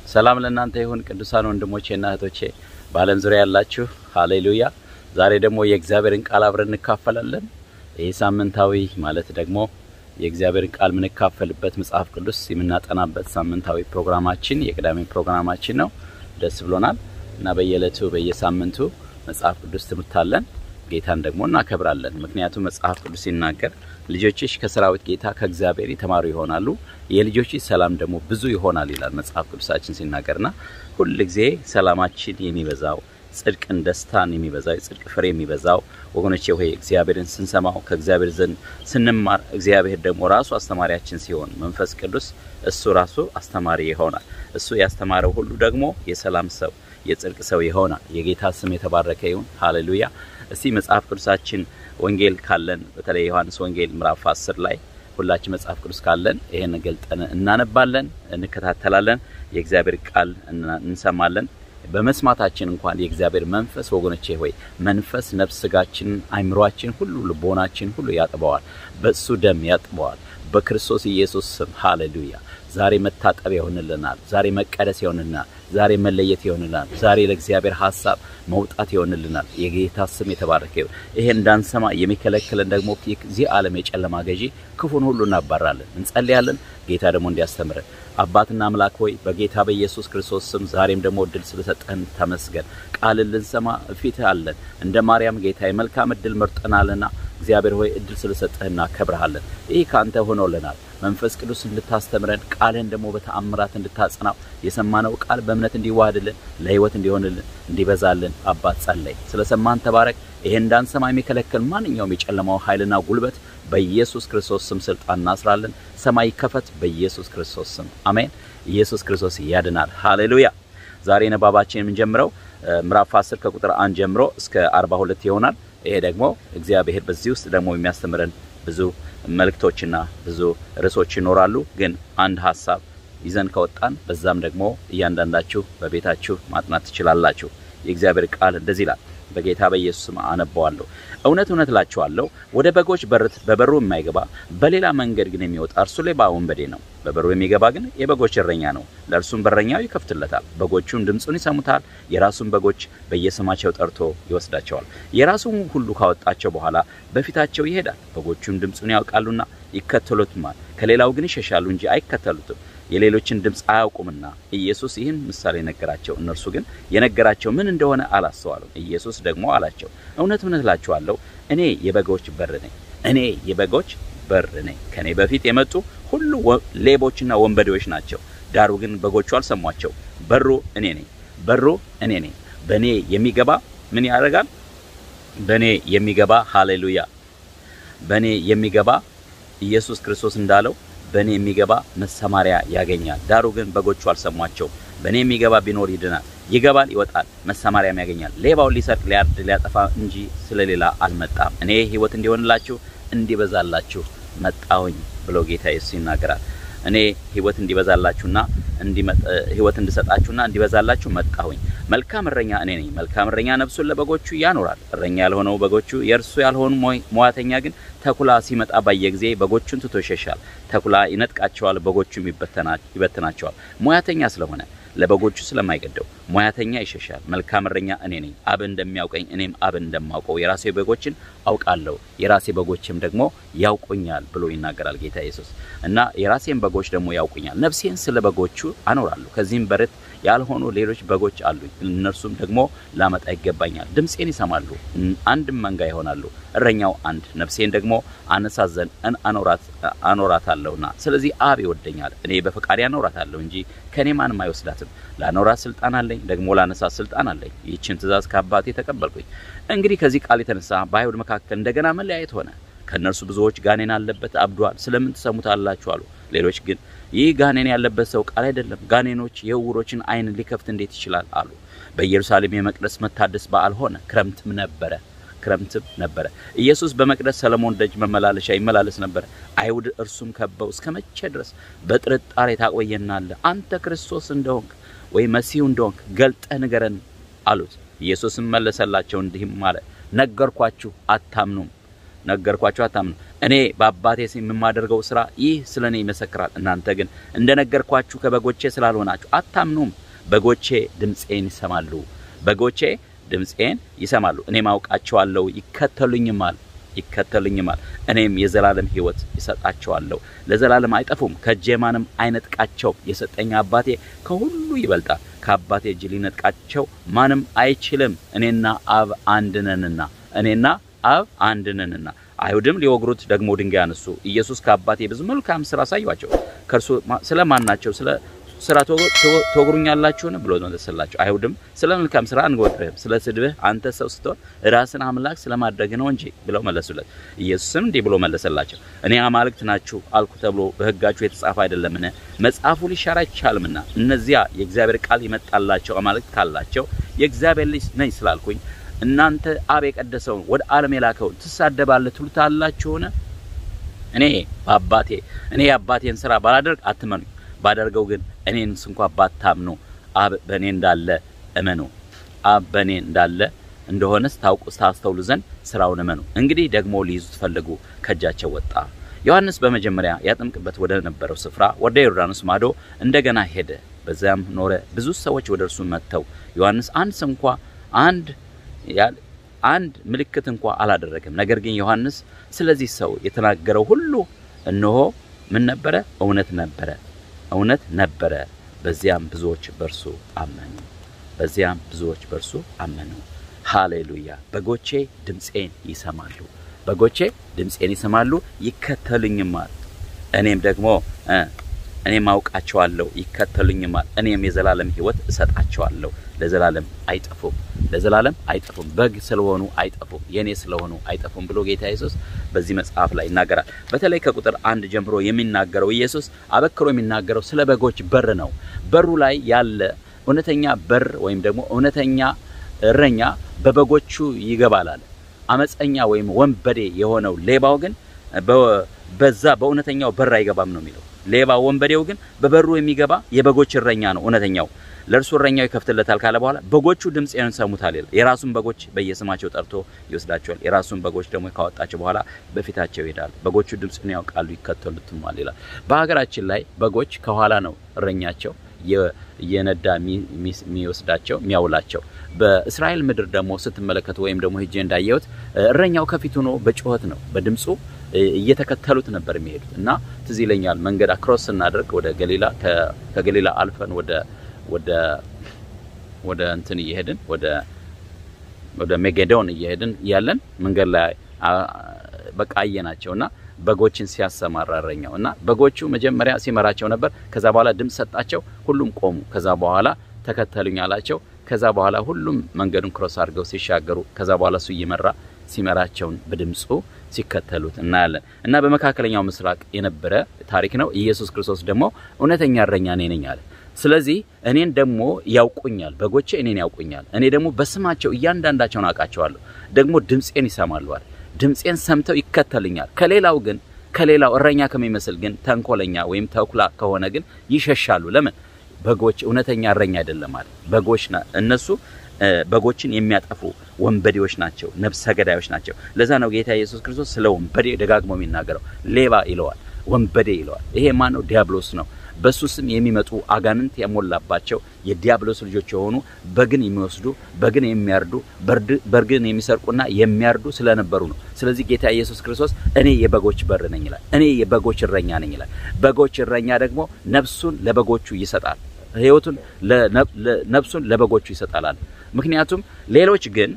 ሰላም ለእናንተ ይሁን ቅዱሳን ወንድሞቼና እህቶቼ በዓለም ዙሪያ ያላችሁ፣ ሃሌሉያ። ዛሬ ደግሞ የእግዚአብሔርን ቃል አብረን እንካፈላለን። ይህ ሳምንታዊ ማለት ደግሞ የእግዚአብሔርን ቃል የምንካፈልበት መጽሐፍ ቅዱስ የምናጠናበት ሳምንታዊ ፕሮግራማችን የቅዳሜ ፕሮግራማችን ነው። ደስ ብሎናል እና በየዕለቱ በየሳምንቱ መጽሐፍ ቅዱስ ትምህርት አለን። ጌታን ደግሞ እናከብራለን። ምክንያቱም መጽሐፍ ቅዱስ ሲናገር ልጆችሽ ከሰራዊት ጌታ ከእግዚአብሔር የተማሩ ይሆናሉ፣ የልጆችሽ ሰላም ደግሞ ብዙ ይሆናል ይላል መጽሐፍ ቅዱሳችን ሲናገርና ሁል ጊዜ ሰላማችን የሚበዛው ጽድቅን፣ ደስታን የሚበዛው የጽድቅ ፍሬ የሚበዛው ወገኖቼ ሆይ እግዚአብሔርን ስንሰማው ከእግዚአብሔር ዘንድ ስንማር እግዚአብሔር ደግሞ ራሱ አስተማሪያችን ሲሆን መንፈስ ቅዱስ እሱ ራሱ አስተማሪ ይሆናል። እሱ ያስተማረው ሁሉ ደግሞ የሰላም ሰው የጽድቅ ሰው ይሆናል። የጌታ ስም የተባረከ ይሁን። ሃሌሉያ። እስቲ መጽሐፍ ቅዱሳችን ወንጌል ካለን በተለይ ዮሐንስ ወንጌል ምዕራፍ 10 ላይ ሁላችን መጽሐፍ ቅዱስ ካለን ይሄን ገልጠን እናነባለን፣ እንከታተላለን፣ የእግዚአብሔር ቃል እንሰማለን። በመስማታችን እንኳን የእግዚአብሔር መንፈስ ወገኖቼ ሆይ መንፈስ ነፍስ፣ ስጋችን፣ አይምሯችን ሁሉ ልቦናችን ሁሉ ያጥበዋል። በእሱ ደም ያጥበዋል። በክርስቶስ ኢየሱስ ስም ሃሌሉያ። ዛሬ መታጠብ ይሆንልናል። ዛሬ መቀደስ ይሆንልናል። ዛሬ መለየት ይሆንልናል። ዛሬ ለእግዚአብሔር ሀሳብ መውጣት ይሆንልናል። የጌታ ስም የተባረከ ይሁን። ይሄን እንዳንሰማ የሚከለክለን ደግሞ የዚህ ዓለም የጨለማ ገዢ ክፉን ሁሉ እናባራለን። እንጸልያለን። ጌታ ደግሞ እንዲያስተምረን አባትና አምላክ ሆይ በጌታ በኢየሱስ ክርስቶስ ስም ዛሬም ደግሞ እድል ስለሰጠህን ተመስገን። ቃልን ልንሰማ ፊትህ አለን። እንደ ማርያም ጌታ የመልካም እድል መርጠናልና እግዚአብሔር ሆይ እድል ስለሰጠህ እናከብረሃለን። ይህ ከአንተ ሆኖልናል። መንፈስ ቅዱስ እንድታስተምረን ቃልህን ደግሞ በተአምራት እንድታጽናው የሰማነው ቃል በእምነት እንዲዋሃድልን ለሕይወት እንዲሆንልን እንዲበዛልን አባት ጸለይ። ስለ ሰማን ተባረክ። ይሄን እንዳንሰማ የሚከለክል ማንኛውም የጨለማው ኃይልና ጉልበት በኢየሱስ ክርስቶስ ስም ስልጣን እናስራለን። ሰማይ ከፈት በኢየሱስ ክርስቶስ ስም አሜን። ኢየሱስ ክርስቶስ ያድናል። ሃሌሉያ። ዛሬ ነባባችን የምንጀምረው ምዕራፍ 10 ከቁጥር 1 ጀምሮ እስከ 42 ይሆናል። ይሄ ደግሞ እግዚአብሔር በዚህ ውስጥ ደግሞ የሚያስተምረን ብዙ መልእክቶችና ብዙ ርዕሶች ይኖራሉ። ግን አንድ ሀሳብ ይዘን ከወጣን በዛም ደግሞ እያንዳንዳችሁ በቤታችሁ ማጥናት ትችላላችሁ። የእግዚአብሔር ቃል እንደዚህ ይላል። በጌታ በኢየሱስ ስም አነበዋለሁ። እውነት እውነት እላችኋለሁ ወደ በጎች በር በበሩ የማይገባ በሌላ መንገድ ግን የሚወጣ እርሱ ሌባ ወንበዴ ነው። በበሩ የሚገባ ግን የበጎች እረኛ ነው። ለእርሱም በረኛው ይከፍትለታል። በጎቹም ድምፁን ይሰሙታል። የራሱን በጎች በየስማቸው ጠርቶ ይወስዳቸዋል። የራሱን ሁሉ ካወጣቸው በኋላ በፊታቸው ይሄዳል። በጎቹም ድምፁን ያውቃሉና ይከተሉትማል። ከሌላው ግን ይሸሻሉ እንጂ አይከተሉትም የሌሎችን ድምፅ አያውቁምና። ኢየሱስ ይህን ምሳሌ ነገራቸው። እነርሱ ግን የነገራቸው ምን እንደሆነ አላስተዋሉም። ኢየሱስ ደግሞ አላቸው፣ እውነት እውነት እላችኋለሁ እኔ የበጎች በር ነኝ። እኔ የበጎች በር ነኝ። ከእኔ በፊት የመጡ ሁሉ ሌቦችና ወንበዴዎች ናቸው፣ ዳሩ ግን በጎቹ አልሰሟቸው። በሩ እኔ ነኝ። በሩ እኔ ነኝ። በእኔ የሚገባ ምን ያደርጋል? በእኔ የሚገባ ሃሌሉያ። በእኔ የሚገባ ኢየሱስ ክርስቶስ እንዳለው በእኔ የሚገባ መሰማሪያ ያገኛል። ዳሩ ግን በጎቹ አልሰሟቸው። በእኔ የሚገባ ቢኖር ይድናል፣ ይገባል፣ ይወጣል፣ መሰማሪያም ያገኛል። ሌባው ሊሰርቅ፣ ሊያርድ፣ ሊያጠፋ እንጂ ስለሌላ አልመጣም። እኔ ሕይወት እንዲሆንላችሁ እንዲበዛላችሁ መጣሁኝ ብሎ ጌታ ኢየሱስ ይናገራል። እኔ ሕይወት እንዲበዛላችሁና ሕይወት እንድሰጣችሁና እንዲበዛላችሁ መጣሁኝ። መልካም እረኛ እኔ ነኝ። መልካም እረኛ ነፍሱን ለበጎቹ ያኖራል። እረኛ ያልሆነው በጎቹ የእርሱ ያልሆኑ ሟተኛ ግን ተኩላ ሲመጣ ባየ ጊዜ በጎቹን ትቶ ይሸሻል። ተኩላ ይነጥቃቸዋል፣ በጎቹም ይበትናቸዋል። ሙያተኛ ስለሆነ ለበጎቹ ስለማይገደው ሙያተኛ ይሸሻል። መልካም እረኛ እኔ ነኝ። አብ እንደሚያውቀኝ እኔም አብን እንደማውቀው የራሴ በጎችን አውቃለሁ፣ የራሴ በጎችም ደግሞ ያውቁኛል ብሎ ይናገራል ጌታ ኢየሱስ እና የራሴን በጎች ደግሞ ያውቁኛል። ነፍሴን ስለ በጎቹ አኖራለሁ። ከዚህም በረት ያልሆኑ ሌሎች በጎች አሉኝ። እነርሱም ደግሞ ላመጣ ይገባኛል። ድምፄን ይሰማሉ፣ አንድም መንጋ ይሆናሉ። እረኛው አንድ፣ ነፍሴን ደግሞ አነሳት ዘንድ አኖራታለሁና። ስለዚህ አብ ይወደኛል፣ እኔ በፈቃዴ አኖራታለሁ እንጂ ከእኔ ማንም አይወስዳትም። ላኖራት ስልጣን አለኝ፣ ደግሞ ላነሳት ስልጣን አለኝ። ይህችን ትእዛዝ ከአባቴ ተቀበልኩኝ። እንግዲህ ከዚህ ቃል የተነሳ በአይሁድ መካከል እንደገና መለያየት ሆነ። ከእነርሱ ብዙዎች ጋኔን አለበት አብዷል፣ ስለምን ትሰሙታላችሁ አሉ። ሌሎች ግን ይህ ጋኔን ያለበት ሰው ቃል አይደለም፣ ጋኔኖች የዕውሮችን ዓይን ሊከፍት እንዴት ይችላል አሉ። በኢየሩሳሌም የመቅደስ መታደስ በዓል ሆነ፣ ክረምትም ነበረ ክረምትም ነበረ። ኢየሱስ በመቅደስ ሰለሞን ደጅ መመላለሻ ይመላለስ ነበረ። አይሁድ እርሱም ከበው እስከ መቼ ድረስ በጥርጣሬ ታቆየናለህ? አንተ ክርስቶስ እንደሆንክ ወይ መሲሁ እንደሆንክ ገልጠህ ንገረን አሉት። ኢየሱስም መለሰላቸው እንዲህም አለ፣ ነገርኳችሁ አታምኑም ነገርኳችሁ አታምኑ። እኔ በአባቴ ስም የማደርገው ስራ ይህ ስለ እኔ ይመሰክራል። እናንተ ግን እንደነገርኳችሁ ከበጎቼ ስላልሆናችሁ አታምኑም። በጎቼ ድምፄን ይሰማሉ። በጎቼ ድምፄን ይሰማሉ። እኔም አውቃቸዋለሁ፣ ይከተሉኝማል ይከተሉኝማል እኔም የዘላለም ሕይወት ይሰጣቸዋለሁ። ለዘላለም አይጠፉም፣ ከእጄ ማንም አይነጥቃቸውም። የሰጠኝ አባቴ ከሁሉ ይበልጣል። ከአባቴ እጅ ሊነጥቃቸው ማንም አይችልም። እኔና አብ አንድ ነንና እኔና አብ አንድ ነንና። አይሁድም ሊወግሩት ደግሞ ድንጋይ አነሱ። ኢየሱስ ከአባቴ ብዙ መልካም ስራ አሳዩአቸው። ከእርሱ ስለ ማናቸው ስለ ስራ ትወግሩኛላችሁን ብሎ መለሰላቸው። አይሁድም ስለ መልካም ስራ አንወግርህም፣ ስለ ስድብህ አንተ ሰው ስትሆን ራስን አምላክ ስለማድረግ ነው እንጂ ብለው መለሱለት። ኢየሱስም እንዲህ ብሎ መለሰላቸው፣ እኔ አማልክት ናችሁ አልኩ ተብሎ በሕጋችሁ የተጻፈ አይደለምን? መጽሐፉ ሊሻር አይቻልምና። እነዚያ የእግዚአብሔር ቃል ይመጣላቸው አማልክት ካላቸው የእግዚአብሔር ልጅ ነኝ ስላልኩኝ እናንተ አብ የቀደሰውን ወደ ዓለም የላከውን ትሳደባለህ ትሉታላችሁን? እኔ በአባቴ እኔ የአባቴን ስራ ባላደርግ አትመኑኝ ባደርገው ግን እኔን እንኳ ባታምኑ አብ በእኔ እንዳለ እመኑ። አብ በእኔ እንዳለ እንደሆነስ ታውቁ ታስተውሉ ዘንድ ስራውን እመኑ። እንግዲህ ደግሞ ሊይዙት ፈለጉ፣ ከእጃቸው ወጣ። ዮሐንስ በመጀመሪያ ያጠምቅበት ወደ ነበረው ስፍራ ወደ ዮርዳኖስ ማዶ እንደገና ሄደ፣ በዚያም ኖረ። ብዙ ሰዎች ወደ እርሱ መጥተው ዮሐንስ አንድ እንኳ አንድ አንድ ምልክት እንኳ አላደረገም። ነገር ግን ዮሐንስ ስለዚህ ሰው የተናገረው ሁሉ እነሆ ምን ነበረ? እውነት ነበረ እውነት ነበረ። በዚያም ብዙዎች በርሱ አመኑ። በዚያም ብዙዎች በርሱ አመኑ። ሃሌሉያ። በጎቼ ድምፄን ይሰማሉ። በጎቼ ድምፄን ይሰማሉ፣ ይከተሉኝማል። እኔም ደግሞ እኔም አውቃቸዋለሁ፣ ይከተሉኝማል። እኔም የዘላለም ሕይወት እሰጣቸዋለሁ፣ ለዘላለም አይጠፉም፣ ለዘላለም አይጠፉም። በግ ስለሆኑ አይጠፉም፣ የኔ ስለሆኑ አይጠፉም ብሎ ጌታ ኢየሱስ በዚህ መጽሐፍ ላይ ይናገራል። በተለይ ከቁጥር አንድ ጀምሮ የሚናገረው ኢየሱስ አበክሮ የሚናገረው ስለ በጎች በር ነው። በሩ ላይ ያለ እውነተኛ በር ወይም ደግሞ እውነተኛ እረኛ በበጎቹ ይገባል አለ። አመፀኛ ወይም ወንበዴ የሆነው ሌባው ግን በዛ በእውነተኛው በር አይገባም ነው የሚለው። ሌባ ወንበዴው ግን በበሩ የሚገባ የበጎች እረኛ ነው እውነተኛው ለእርሱ እረኛው ይከፍትለታል ካለ በኋላ በጎቹ ድምፄን ሰሙታል ይላል። የራሱን በጎች በየስማቸው ጠርቶ ይወስዳቸዋል። የራሱን በጎች ደግሞ ካወጣቸው በኋላ በፊታቸው ይሄዳል። በጎቹ ድምፁን ያውቃሉ፣ ይከተሉትማል ይላል። በሀገራችን ላይ በጎች ከኋላ ነው እረኛቸው እየነዳ የሚወስዳቸው የሚያውላቸው። በእስራኤል ምድር ደግሞ ስትመለከቱ ወይም ደግሞ ሄጄ እንዳየሁት እረኛው ከፊት ሆኖ በጩኸት ነው በድምፁ እየተከተሉት ነበር የሚሄዱት እና ትዝ ይለኛል መንገድ አክሮስ ስናደርግ ወደ ገሊላ ከገሊላ አልፈን ወደ ወደ ወደ እንትን እየሄድን ወደ ወደ ሜጌዶን እየሄድን ያለን መንገድ ላይ በቃ አየናቸው እና በጎችን ሲያሰማራ እረኛው እና በጎቹ መጀመሪያ ሲመራቸው ነበር። ከዛ በኋላ ድምፅ ሰጣቸው። ሁሉም ቆሙ። ከዛ በኋላ ተከተሉኝ አላቸው። ከዛ በኋላ ሁሉም መንገዱን ክሮስ አድርገው ሲሻገሩ ከዛ በኋላ እሱ እየመራ ሲመራቸውን በድምፁ ሲከተሉት እናያለን እና በመካከለኛው ምስራቅ የነበረ ታሪክ ነው። ኢየሱስ ክርስቶስ ደግሞ እውነተኛ እረኛ እኔ ነኝ አለ። ስለዚህ እኔን ደግሞ ያውቁኛል፣ በጎቼ እኔን ያውቁኛል። እኔ ደግሞ በስማቸው እያንዳንዳቸውን አውቃቸዋለሁ፣ ደግሞ ድምፄን ይሰማሉ አለ። ድምፄን ሰምተው ይከተልኛል። ከሌላው ግን ከሌላው እረኛ ከሚመስል ግን ተንኮለኛ ወይም ተኩላ ከሆነ ግን ይሸሻሉ። ለምን? በጎች እውነተኛ እረኛ አይደለም አለ። በጎች እነሱ በጎችን የሚያጠፉ ወንበዴዎች ናቸው፣ ነፍሰ ገዳዮች ናቸው። ለዛ ነው ጌታ ኢየሱስ ክርስቶስ ስለ ወንበዴ ደጋግሞ የሚናገረው። ሌባ ይለዋል፣ ወንበዴ ይለዋል። ይሄ ማን ነው? ዲያብሎስ ነው። በሱ ስም የሚመጡ አጋንንት የሞላባቸው የዲያብሎስ ልጆች የሆኑ በግን የሚወስዱ በግን የሚያርዱ በርግን የሚሰርቁና የሚያርዱ ስለነበሩ ነው። ስለዚህ ጌታ ኢየሱስ ክርስቶስ እኔ የበጎች በር ነኝ ይላል። እኔ የበጎች እረኛ ነኝ ይላል። በጎች እረኛ ደግሞ ነፍሱን ለበጎቹ ይሰጣል። ሕይወቱን ነፍሱን ለበጎቹ ይሰጣል። ምክንያቱም ሌሎች ግን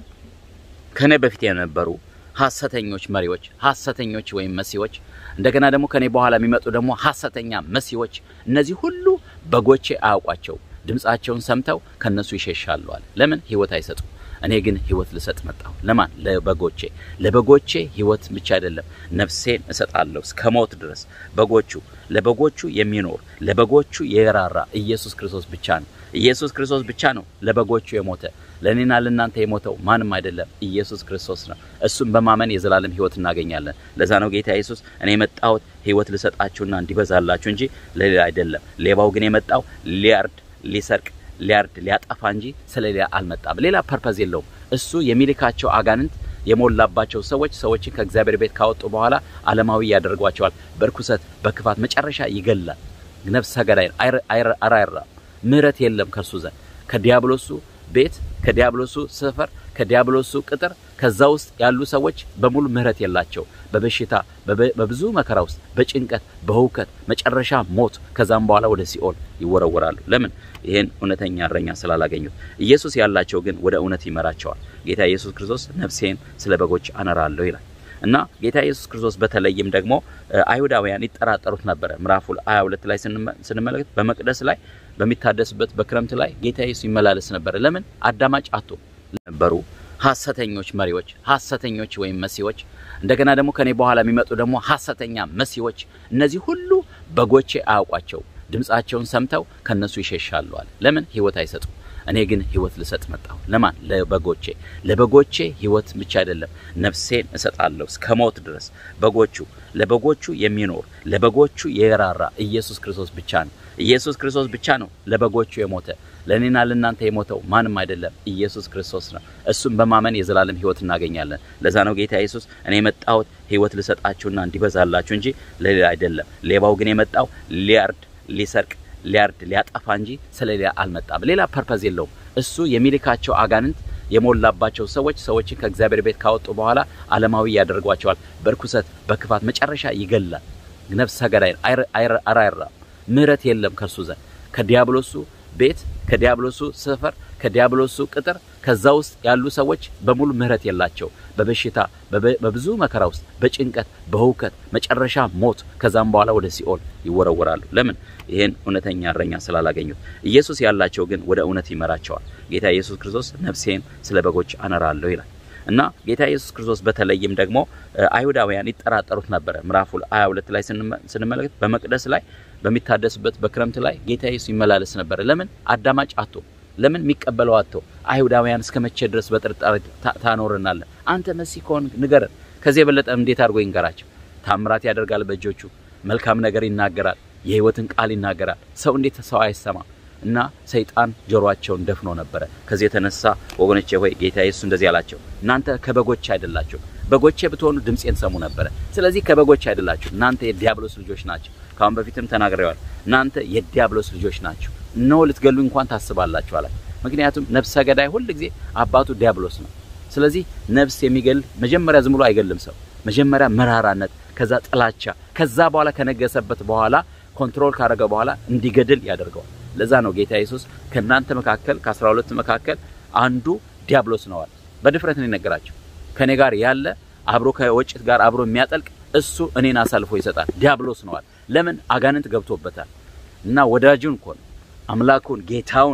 ከኔ በፊት የነበሩ ሐሰተኞች መሪዎች፣ ሐሰተኞች ወይም መሲዎች እንደገና ደግሞ ከኔ በኋላ የሚመጡ ደግሞ ሐሰተኛ መሲዎች፣ እነዚህ ሁሉ በጎቼ አያውቋቸው፣ ድምፃቸውን ሰምተው ከነሱ ይሸሻሉ አለ። ለምን ሕይወት አይሰጡም? እኔ ግን ሕይወት ልሰጥ መጣሁ። ለማን? ለበጎቼ። ለበጎቼ ሕይወት ብቻ አይደለም ነፍሴን እሰጣለሁ እስከ ሞት ድረስ። በጎቹ ለበጎቹ የሚኖር ለበጎቹ የራራ ኢየሱስ ክርስቶስ ብቻ ነው። ኢየሱስ ክርስቶስ ብቻ ነው ለበጎቹ የሞተ። ለእኔና ለእናንተ የሞተው ማንም አይደለም፣ ኢየሱስ ክርስቶስ ነው። እሱም በማመን የዘላለም ሕይወት እናገኛለን። ለዛ ነው ጌታ ኢየሱስ እኔ የመጣሁት ሕይወት ልሰጣችሁና እንዲበዛላችሁ እንጂ ለሌላ አይደለም። ሌባው ግን የመጣው ሊያርድ፣ ሊሰርቅ ሊያርድ ሊያጠፋ እንጂ ስለሌላ አልመጣም። ሌላ ፐርፐዝ የለውም። እሱ የሚልካቸው አጋንንት የሞላባቸው ሰዎች ሰዎችን ከእግዚአብሔር ቤት ካወጡ በኋላ ዓለማዊ ያደርጓቸዋል። በርኩሰት በክፋት መጨረሻ ይገላል። ነፍሰ ገዳይ አራይራ ምሕረት የለም ከእርሱ ዘንድ ከዲያብሎሱ ቤት ከዲያብሎሱ ሰፈር ከዲያብሎሱ ቅጥር ከዛ ውስጥ ያሉ ሰዎች በሙሉ ምሕረት የላቸው። በበሽታ በብዙ መከራ ውስጥ በጭንቀት በህውከት መጨረሻ ሞት፣ ከዛም በኋላ ወደ ሲኦል ይወረወራሉ። ለምን? ይህን እውነተኛ እረኛ ስላላገኙት። ኢየሱስ ያላቸው ግን ወደ እውነት ይመራቸዋል። ጌታ ኢየሱስ ክርስቶስ ነፍሴን ስለ በጎች አነራለሁ ይላል እና ጌታ ኢየሱስ ክርስቶስ በተለይም ደግሞ አይሁዳውያን ይጠራጠሩት ነበረ። ምዕራፍ 22 ላይ ስንመለከት በመቅደስ ላይ በሚታደስበት በክረምት ላይ ጌታ ኢየሱስ ይመላለስ ነበረ። ለምን? አዳማጭ አቶ ነበሩ ሐሰተኞች መሪዎች፣ ሐሰተኞች ወይም መሲዎች፣ እንደገና ደግሞ ከኔ በኋላ የሚመጡ ደግሞ ሐሰተኛ መሲዎች። እነዚህ ሁሉ በጎቼ አያውቋቸው፣ ድምፃቸውን ሰምተው ከነሱ ይሸሻሉ አለ። ለምን? ህይወት አይሰጡም። እኔ ግን ህይወት ልሰጥ መጣሁ። ለማን? ለበጎቼ። ለበጎቼ ህይወት ብቻ አይደለም ነፍሴን እሰጣለሁ እስከ ሞት ድረስ። በጎቹ ለበጎቹ የሚኖር ለበጎቹ የራራ ኢየሱስ ክርስቶስ ብቻ ነው። ኢየሱስ ክርስቶስ ብቻ ነው ለበጎቹ የሞተ። ለእኔና ለእናንተ የሞተው ማንም አይደለም፣ ኢየሱስ ክርስቶስ ነው። እሱም በማመን የዘላለም ህይወት እናገኛለን። ለዛ ነው ጌታ ኢየሱስ እኔ የመጣሁት ህይወት ልሰጣችሁና እንዲበዛላችሁ እንጂ ለሌላ አይደለም። ሌባው ግን የመጣው ሊያርድ፣ ሊሰርቅ ሊያርድ ሊያጠፋ እንጂ ስለሌላ አልመጣም። ሌላ ፐርፐዝ የለውም። እሱ የሚልካቸው አጋንንት የሞላባቸው ሰዎች ሰዎችን ከእግዚአብሔር ቤት ካወጡ በኋላ ዓለማዊ ያደርጓቸዋል። በርኩሰት በክፋት መጨረሻ ይገላል። ነፍሰ ገዳይ አራይራ ምሕረት የለም ከእርሱ ዘንድ ከዲያብሎሱ ቤት ከዲያብሎሱ ሰፈር ከዲያብሎሱ ቅጥር ከዛ ውስጥ ያሉ ሰዎች በሙሉ ምሕረት የላቸው። በበሽታ በብዙ መከራ ውስጥ በጭንቀት በህውከት መጨረሻ ሞት፣ ከዛም በኋላ ወደ ሲኦል ይወረወራሉ። ለምን? ይህን እውነተኛ እረኛ ስላላገኙት። ኢየሱስ ያላቸው ግን ወደ እውነት ይመራቸዋል። ጌታ ኢየሱስ ክርስቶስ ነፍሴን ስለ በጎች አነራለሁ ይላል እና ጌታ ኢየሱስ ክርስቶስ በተለይም ደግሞ አይሁዳውያን ይጠራጠሩት ነበረ። ምዕራፍ 22 ላይ ስንመለከት በመቅደስ ላይ በሚታደስበት በክረምት ላይ ጌታ ኢየሱስ ይመላለስ ነበረ። ለምን? አዳማጭ አቶ ለምን የሚቀበለው አቶ አይሁዳውያን እስከ መቼ ድረስ በጥርጣሬ ታኖረናለን? አንተ መሲህ ከሆን ንገረን። ከዚህ የበለጠ እንዴት አድርጎ ይንገራቸው? ታምራት ያደርጋል በእጆቹ መልካም ነገር ይናገራል፣ የህይወትን ቃል ይናገራል። ሰው እንዴት ሰው አይሰማም? እና ሰይጣን ጆሮአቸውን ደፍኖ ነበረ። ከዚህ የተነሳ ወገኖቼ ሆይ ጌታ ኢየሱስ እንደዚህ አላቸው፣ እናንተ ከበጎች አይደላችሁ። በጎቼ ብትሆኑ ድምፄን ሰሙ ነበረ። ስለዚህ ከበጎች አይደላችሁ፣ እናንተ የዲያብሎስ ልጆች ናቸው። ካሁን በፊትም ተናግሬዋል። እናንተ የዲያብሎስ ልጆች ናቸው። እነሆ ልትገሉ እንኳን ታስባላችሁ አላቸው። ምክንያቱም ነፍሰ ገዳይ ሁል ጊዜ አባቱ ዲያብሎስ ነው። ስለዚህ ነፍስ የሚገል መጀመሪያ ዝም ብሎ አይገልም ሰው መጀመሪያ መራራነት፣ ከዛ ጥላቻ፣ ከዛ በኋላ ከነገሰበት በኋላ ኮንትሮል ካደረገ በኋላ እንዲገድል ያደርገዋል። ለዛ ነው ጌታ ኢየሱስ ከእናንተ መካከል ከአስራ ሁለቱ መካከል አንዱ ዲያብሎስ ነዋል። በድፍረት ነው የነገራቸው። ከእኔ ጋር ያለ አብሮ ከወጭት ጋር አብሮ የሚያጠልቅ እሱ እኔን አሳልፎ ይሰጣል። ዲያብሎስ ነዋል። ለምን አጋንንት ገብቶበታል እና ወዳጁን እኮ ነው አምላኩን ጌታውን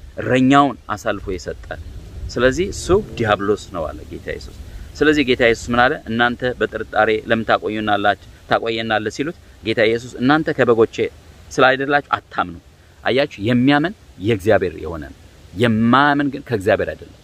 እረኛውን አሳልፎ የሰጠ ስለዚህ እሱ ዲያብሎስ ነው አለ ጌታ ኢየሱስ። ስለዚህ ጌታ ኢየሱስ ምን አለ? እናንተ በጥርጣሬ ለምን ታቆዩናላችሁ ታቆየናለህ ሲሉት ጌታ ኢየሱስ እናንተ ከበጎቼ ስላይደላችሁ አታምኑ። አያችሁ፣ የሚያምን የእግዚአብሔር የሆነ ነው። የማያምን ግን ከእግዚአብሔር አይደለም።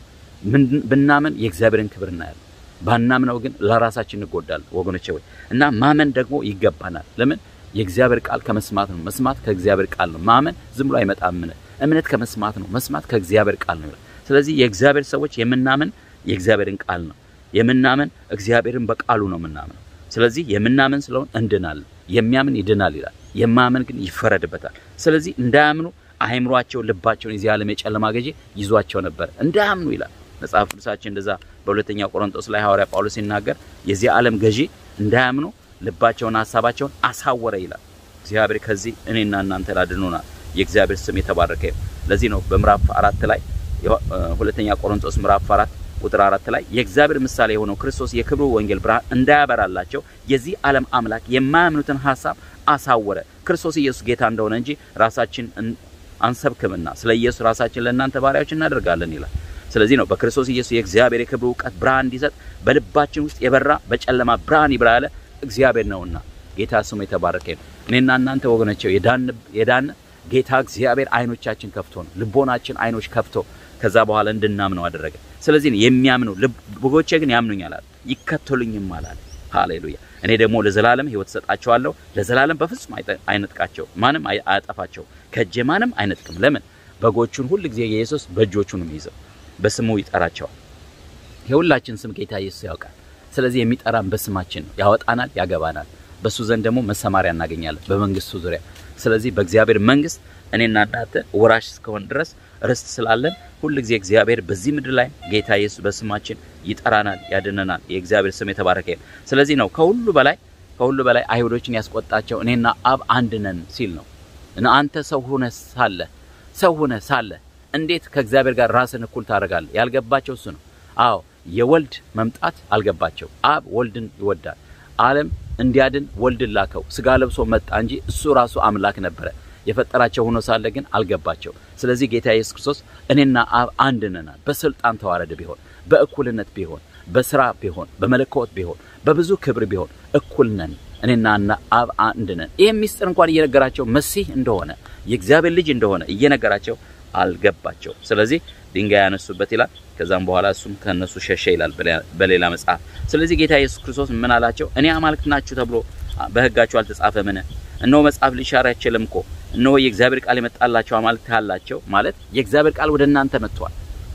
ብናምን የእግዚአብሔርን ክብር እናያለን። ባናምነው ግን ለራሳችን እንጎዳለን ወገኖቼ ወይ እና ማመን ደግሞ ይገባናል። ለምን የእግዚአብሔር ቃል ከመስማት ነው። መስማት ከእግዚአብሔር ቃል ነው። ማመን ዝም ብሎ አይመጣም። እምነት እምነት ከመስማት ነው። መስማት ከእግዚአብሔር ቃል ነው። ስለዚህ የእግዚአብሔር ሰዎች የምናምን የእግዚአብሔርን ቃል ነው የምናምን እግዚአብሔርን በቃሉ ነው የምናምነው። ስለዚህ የምናምን ስለሆን እንድናለን። የሚያምን ይድናል ይላል፣ የማያምን ግን ይፈረድበታል። ስለዚህ እንዳያምኑ አእምሯቸው፣ ልባቸውን የዚህ ዓለም የጨለማ ገዢ ይዟቸው ነበር እንዳያምኑ ይላል መጽሐፍ ቅዱሳችን። እንደዛ በሁለተኛው ቆሮንቶስ ላይ ሐዋርያ ጳውሎስ ሲናገር የዚህ ዓለም ገዢ እንዳያምኑ ልባቸውን ሀሳባቸውን አሳወረ ይላል። እግዚአብሔር ከዚህ እኔና እናንተ ላድኑናል። የእግዚአብሔር ስም የተባረከ ይሁን። ለዚህ ነው በምዕራፍ አራት ላይ ሁለተኛ ቆሮንቶስ ምዕራፍ አራት ቁጥር አራት ላይ የእግዚአብሔር ምሳሌ የሆነው ክርስቶስ የክብሩ ወንጌል ብርሃን እንዳያበራላቸው የዚህ ዓለም አምላክ የማያምኑትን ሀሳብ አሳወረ። ክርስቶስ ኢየሱስ ጌታ እንደሆነ እንጂ ራሳችን አንሰብክምና ስለ ኢየሱስ ራሳችን ለእናንተ ባሪያዎች እናደርጋለን ይላል። ስለዚህ ነው በክርስቶስ ኢየሱስ የእግዚአብሔር የክብሩ እውቀት ብርሃን እንዲሰጥ በልባችን ውስጥ የበራ በጨለማ ብርሃን ይብራ ያለ እግዚአብሔር ነውና ጌታ ስሙ የተባረከ ነው። እኔና እናንተ ወገኖቼው የዳን ጌታ እግዚአብሔር አይኖቻችን ከፍቶ ነው ልቦናችን አይኖች ከፍቶ ከዛ በኋላ እንድናምነው አደረገ። ስለዚህ የሚያምኑ በጎቼ ግን ያምኑኛል አለ፣ ይከተሉኝም አላለ። ሃሌሉያ። እኔ ደግሞ ለዘላለም ሕይወት ሰጣቸዋለሁ፣ ለዘላለም በፍጹም አይነጥቃቸው፣ ማንም አያጠፋቸው፣ ከእጄ ማንም አይነጥቅም። ለምን በጎቹን ሁል ጊዜ ኢየሱስ በእጆቹ ነው የሚይዘው፣ በስሙ ይጠራቸዋል። የሁላችን ስም ጌታ ኢየሱስ ያውቃል። ስለዚህ የሚጠራን በስማችን ነው። ያወጣናል፣ ያገባናል። በሱ ዘንድ ደግሞ መሰማሪያ እናገኛለን በመንግስቱ ዙሪያ። ስለዚህ በእግዚአብሔር መንግስት እኔና እናንተ ወራሽ እስከሆን ድረስ ርስት ስላለን ሁልጊዜ እግዚአብሔር በዚህ ምድር ላይ ጌታ ኢየሱስ በስማችን ይጠራናል፣ ያድነናል። የእግዚአብሔር ስም የተባረከ ይሁን። ስለዚህ ነው ከሁሉ በላይ ከሁሉ በላይ አይሁዶችን ያስቆጣቸው እኔና አብ አንድ ነን ሲል ነው። እና አንተ ሰው ሆነ ሳለ ሰው ሆነ ሳለ እንዴት ከእግዚአብሔር ጋር ራስን እኩል ታደርጋለህ? ያልገባቸው እሱ ነው። አዎ የወልድ መምጣት አልገባቸው። አብ ወልድን ይወዳል። ዓለም እንዲያድን ወልድን ላከው። ስጋ ለብሶ መጣ እንጂ እሱ ራሱ አምላክ ነበረ። የፈጠራቸው ሆኖ ሳለ ግን አልገባቸው። ስለዚህ ጌታ ኢየሱስ ክርስቶስ እኔና አብ አንድ ነናል። በስልጣን ተዋረድ ቢሆን፣ በእኩልነት ቢሆን፣ በስራ ቢሆን፣ በመለኮት ቢሆን፣ በብዙ ክብር ቢሆን እኩል ነን። እኔና እና አብ አንድ ነን። ይህ ሚስጥር እንኳን እየነገራቸው መሲህ እንደሆነ የእግዚአብሔር ልጅ እንደሆነ እየነገራቸው አልገባቸው። ስለዚህ ድንጋይ ያነሱበት ይላል። ከዛም በኋላ እሱም ከነሱ ሸሸ ይላል በሌላ መጽሐፍ። ስለዚህ ጌታ ኢየሱስ ክርስቶስ ምን አላቸው? እኔ አማልክት ናችሁ ተብሎ በሕጋችሁ አልተጻፈምን? እነሆ መጽሐፍ ሊሻር አይችልም እኮ እነሆ የእግዚአብሔር ቃል የመጣላቸው አማልክት አላቸው ማለት የእግዚአብሔር ቃል ወደ እናንተ መጥቷል።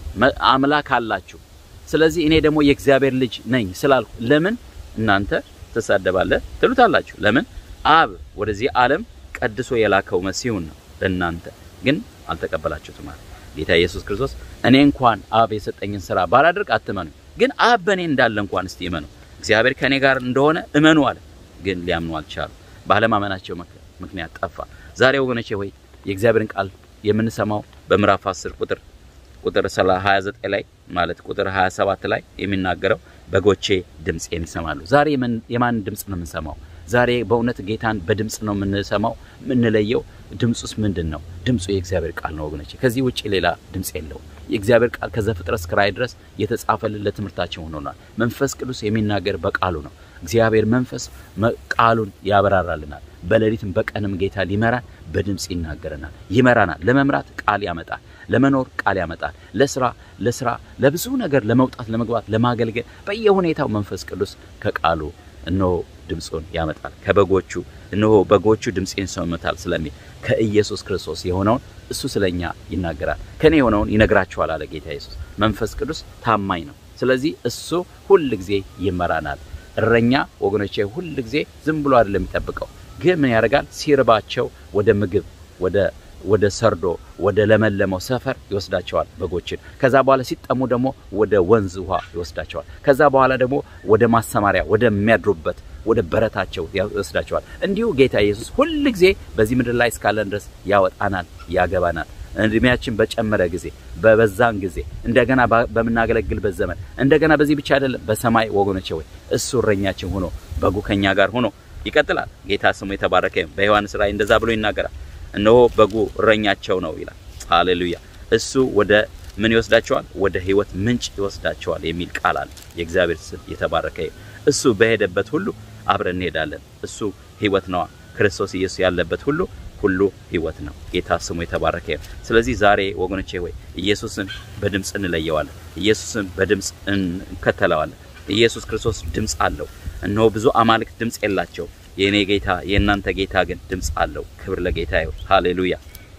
አምላክ አላችሁ። ስለዚህ እኔ ደግሞ የእግዚአብሔር ልጅ ነኝ ስላልኩ ለምን እናንተ ትሳደባለህ ትሉታላችሁ? ለምን አብ ወደዚህ ዓለም ቀድሶ የላከው መሲሁን ነው። ለእናንተ ግን አልተቀበላችሁትም ማለት ጌታ ኢየሱስ ክርስቶስ እኔ እንኳን አብ የሰጠኝን ስራ ባላደርግ አትመኑ፣ ግን አብ በእኔ እንዳለ እንኳን እስቲ እመኑ፣ እግዚአብሔር ከእኔ ጋር እንደሆነ እመኑ አለ። ግን ሊያምኑ አልቻሉ። ባለማመናቸው ምክንያት ጠፋ። ዛሬ ወገኖቼ ሆይ የእግዚአብሔርን ቃል የምንሰማው በምዕራፍ 10 ቁጥር ቁጥር 29 ላይ ማለት ቁጥር 27 ላይ የሚናገረው በጎቼ ድምፄን ይሰማሉ። ዛሬ የማን ድምፅ ነው የምንሰማው? ዛሬ በእውነት ጌታን በድምፅ ነው የምንሰማው። የምንለየው ድምፁስ ምንድን ነው? ድምፁ የእግዚአብሔር ቃል ነው ወገኖቼ። ከዚህ ውጭ ሌላ ድምፅ የለውም። የእግዚአብሔር ቃል ከዘፍጥረት እስከ ራእይ ድረስ የተጻፈልን ለትምህርታችን ሆኖናል። መንፈስ ቅዱስ የሚናገር በቃሉ ነው። እግዚአብሔር መንፈስ ቃሉን ያበራራልናል። በሌሊትም በቀንም ጌታ ሊመራን በድምፅ ይናገረናል፣ ይመራናል። ለመምራት ቃል ያመጣል፣ ለመኖር ቃል ያመጣል፣ ለስራ ለስራ ለብዙ ነገር ለመውጣት ለመግባት ለማገልገል በየሁኔታው መንፈስ ቅዱስ ከቃሉ እነሆ ድምፁን ያመጣል። ከበጎቹ እነሆ በጎቹ ድምፄን ይሰሙታል ስለሚል ከኢየሱስ ክርስቶስ የሆነውን እሱ ስለኛ ይናገራል። ከኔ የሆነውን ይነግራችኋል አለ ጌታ ኢየሱስ። መንፈስ ቅዱስ ታማኝ ነው። ስለዚህ እሱ ሁል ጊዜ ይመራናል። እረኛ ወገኖቼ ሁል ጊዜ ዝም ብሎ አይደለም የሚጠብቀው፣ ግን ምን ያደርጋል? ሲርባቸው ወደ ምግብ ወደ ወደ ሰርዶ ወደ ለመለመው ሰፈር ይወስዳቸዋል በጎችን። ከዛ በኋላ ሲጠሙ ደግሞ ወደ ወንዝ ውሃ ይወስዳቸዋል። ከዛ በኋላ ደግሞ ወደ ማሰማሪያ ወደሚያድሩበት ወደ በረታቸው ይወስዳቸዋል። እንዲሁ ጌታ ኢየሱስ ሁል ጊዜ በዚህ ምድር ላይ እስካለን ድረስ ያወጣናል፣ ያገባናል። እድሜያችን በጨመረ ጊዜ በበዛን ጊዜ እንደገና በምናገለግልበት ዘመን እንደገና በዚህ ብቻ አይደለም፣ በሰማይ ወገኖቼ ወይ እሱ እረኛችን ሆኖ በጉ ከኛ ጋር ሆኖ ይቀጥላል። ጌታ ስሙ የተባረከ። በዮሐንስ ራእይ እንደዛ ብሎ ይናገራል። እነሆ በጉ እረኛቸው ነው ይላል። ሃሌሉያ። እሱ ወደ ምን ይወስዳቸዋል? ወደ ሕይወት ምንጭ ይወስዳቸዋል የሚል ቃል አለ። የእግዚአብሔር ስም የተባረከ። እሱ በሄደበት ሁሉ አብረን እንሄዳለን። እሱ ሕይወት ነዋ። ክርስቶስ ኢየሱስ ያለበት ሁሉ ሁሉ ሕይወት ነው። ጌታ ስሙ የተባረከ። ስለዚህ ዛሬ ወገኖቼ ሆይ ኢየሱስን በድምፅ እንለየዋለን። ኢየሱስን በድምፅ እንከተለዋለን። ኢየሱስ ክርስቶስ ድምፅ አለው። እነሆ ብዙ አማልክት ድምፅ የላቸው የእኔ ጌታ የእናንተ ጌታ ግን ድምፅ አለው። ክብር ለጌታ ይሁን። ሃሌሉያ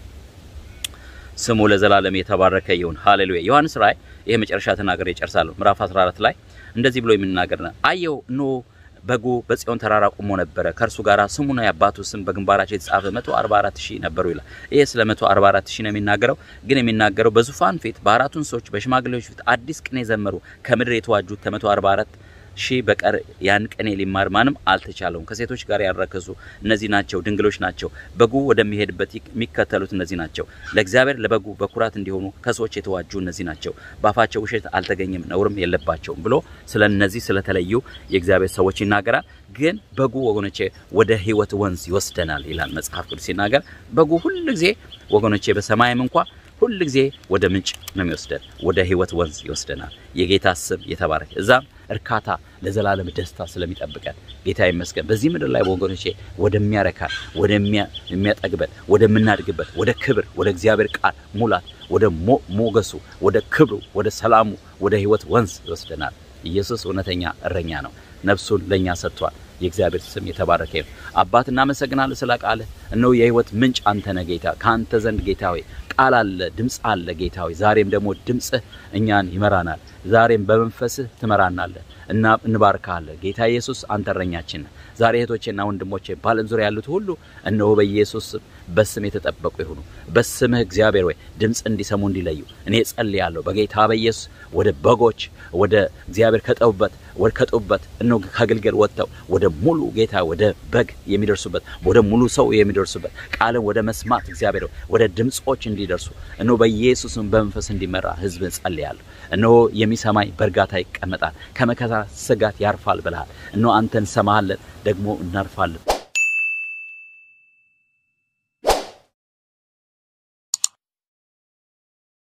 ስሙ ለዘላለም የተባረከ ይሁን። ሃሌሉያ ዮሐንስ ራእይ ይሄ መጨረሻ ተናገር ይጨርሳለሁ። ምዕራፍ 14 ላይ እንደዚህ ብሎ የሚናገር ነው። አየው ኖ በጉ በጽዮን ተራራ ቆሞ ነበረ፣ ከእርሱ ጋር ስሙና የአባቱ ስም በግንባራቸው የተጻፈ 144 ሺህ ነበሩ ይላል። ይሄ ስለ 144 ሺህ ነው የሚናገረው። ግን የሚናገረው በዙፋን ፊት በአራቱ እንስሶች በሽማግሌዎች ፊት አዲስ ቅኔ ዘመሩ። ከምድር የተዋጁት ከ144 ሺህ በቀር ያን ቅኔ ሊማር ማንም አልተቻለውም። ከሴቶች ጋር ያረከሱ እነዚህ ናቸው፣ ድንግሎች ናቸው። በጉ ወደሚሄድበት የሚከተሉት እነዚህ ናቸው። ለእግዚአብሔር ለበጉ በኩራት እንዲሆኑ ከሰዎች የተዋጁ እነዚህ ናቸው። በአፋቸው ውሸት አልተገኘም፣ ነውርም የለባቸውም ብሎ ስለ እነዚህ ስለተለዩ የእግዚአብሔር ሰዎች ይናገራል። ግን በጉ ወገኖቼ ወደ ሕይወት ወንዝ ይወስደናል ይላል መጽሐፍ ቅዱስ ሲናገር። በጉ ሁል ጊዜ ወገኖቼ በሰማይም እንኳ ሁል ጊዜ ወደ ምንጭ ነው የሚወስደን፣ ወደ ሕይወት ወንዝ ይወስደናል። የጌታ ስም የተባረከ እዛም እርካታ ለዘላለም ደስታ ስለሚጠብቀን ጌታ ይመስገን። በዚህ ምድር ላይ ወገኖቼ ወደሚያረካን ወደሚያጠግበን ወደምናድግበት ወደ ክብር ወደ እግዚአብሔር ቃል ሙላት ወደ ሞገሱ ወደ ክብሩ ወደ ሰላሙ ወደ ሕይወት ወንዝ ይወስደናል። ኢየሱስ እውነተኛ እረኛ ነው። ነፍሱን ለእኛ ሰጥቷል። የእግዚአብሔር ስም የተባረከ ይሁን። አባት እናመሰግናለን ስለ ቃልህ። እነሆ የህይወት ምንጭ አንተ ነህ ጌታ። ከአንተ ዘንድ ጌታ ሆይ ቃል አለ፣ ድምፅ አለ ጌታ ሆይ። ዛሬም ደግሞ ድምፅህ እኛን ይመራናል። ዛሬም በመንፈስህ ትመራናለህ እና እንባርካለን ጌታ ኢየሱስ አንተ እረኛችን ነህ። ዛሬ እህቶቼና ወንድሞቼ በዓለም ዙሪያ ያሉት ሁሉ እነሆ በኢየሱስ ስም በስም የተጠበቁ ይሁኑ። በስምህ እግዚአብሔር ወይ ድምፅ እንዲሰሙ እንዲለዩ እኔ ጸልያለሁ በጌታ በኢየሱስ ወደ በጎች ወደ እግዚአብሔር ከጠቡበት ወደ ከጠቡበት እነሆ ከግልገል ወጥተው ወደ ሙሉ ጌታ ወደ በግ የሚደርሱበት ወደ ሙሉ ሰው የሚደርሱበት ቃልን ወደ መስማት እግዚአብሔር ወደ ድምፆች እንዲደርሱ እነሆ በኢየሱስም በመንፈስ እንዲመራ ህዝብ ጸልያለሁ። እነሆ የሚሰማኝ በእርጋታ ይቀመጣል፣ ከመከራ ስጋት ያርፋል ብለሃል። እነሆ አንተን እንሰማሃለን፣ ደግሞ እናርፋለን።